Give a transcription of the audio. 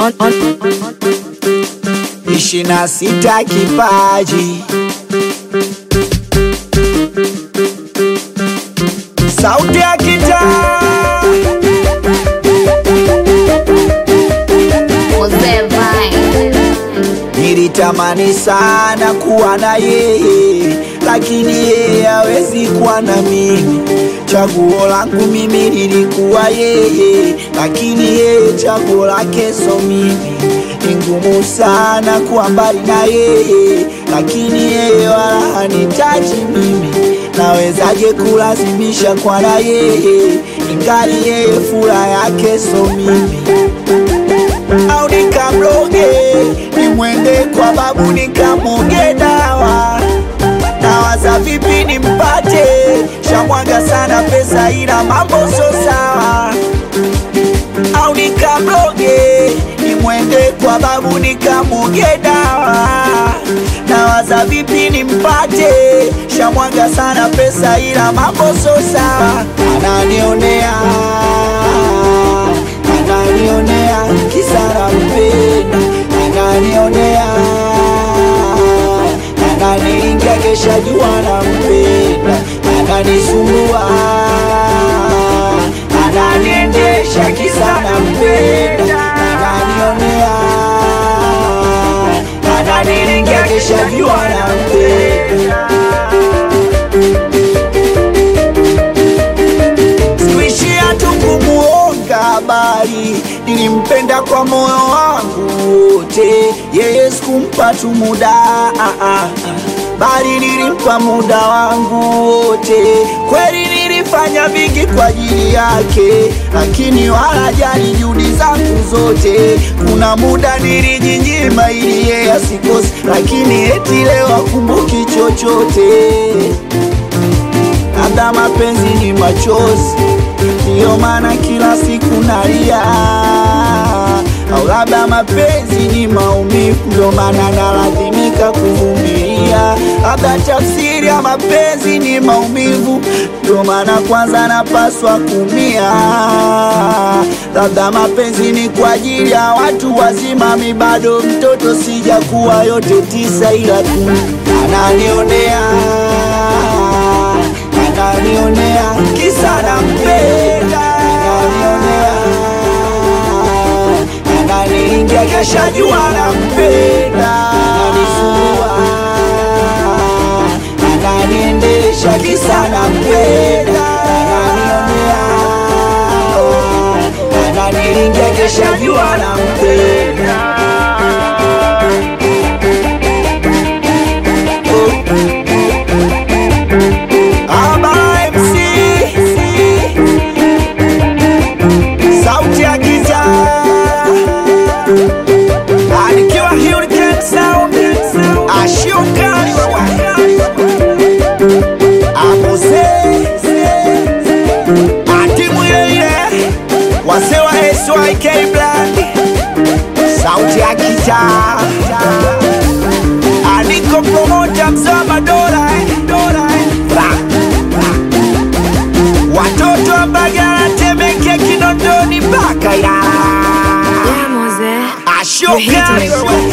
on, on, ishirini na sita kipaji sauti ya kitaa Mzee Vine. Nilitamani sana kuwa na yeye, lakini yeye hawezi kuwa na mimi. Chaguo langu mimi lilikuwa yeye, lakini yeye chaguo lake so mimi. Ni ngumu sana kuwa mbali na yeye, lakini yeye wala hanitaji mimi. Nawezaje kulazimisha kwa na yeye, ingali yeye furaha yake so mimi au nikamroge nimwende kwa babu nikamwoge dawa nawaza vipi nimpate shamwaga sana pesa ila mambo so sawa au nikamroge nimwende kwa babu nikamwoge dawa nawaza vipi nimpate shamwaga sana pesa ila mambo so sawa ananionea ananionea kisara mpenda ananionea ananiingia kesha jua na mpenda ananisumbua ananiendesha kisana mpenda ananionea ananiingia kesha jua na mpenda sikuishia tu kumuonga habari, nilimpenda kwa moyo wangu wote. Yeye sikumpa tu muda ah, ah, ah, bali nilimpa muda wangu wote. Kweli nilifanya vingi kwa ajili yake, lakini wala jali juhudi zangu zote. Kuna muda nilijinyima ili yeye asikose, lakini eti leo akumbuki chochote labda mapenzi ni machozi, ndiyo maana kila siku nalia, au labda mapenzi ni maumivu, ndio maana nalazimika kuvumilia. Labda tafsiri ya mapenzi ni maumivu, ndio maana kwanza napaswa kumia. Labda mapenzi ni kwa ajili ya watu wazima, mi bado mtoto, sijakuwa yote tisa, ila tu ananionea ananionea kisa nampenda, ananionea ananiingia kesha jua nampenda, ananisumbua ananiendesha kisa nampenda, ananionea ananiingia kesha jua nampenda. Aba MC sauti ya giza anikiwa Hurricane Sound ashuka amuse atimu ile ile wase wa SYK Black sauti ya giza aniko promoter mzama dola eh, dola eh. Ra. watoto wa Mbagala, Temeke, Kinondoni mpaka Ilala. yeah, Mose. Ashuka You hit me.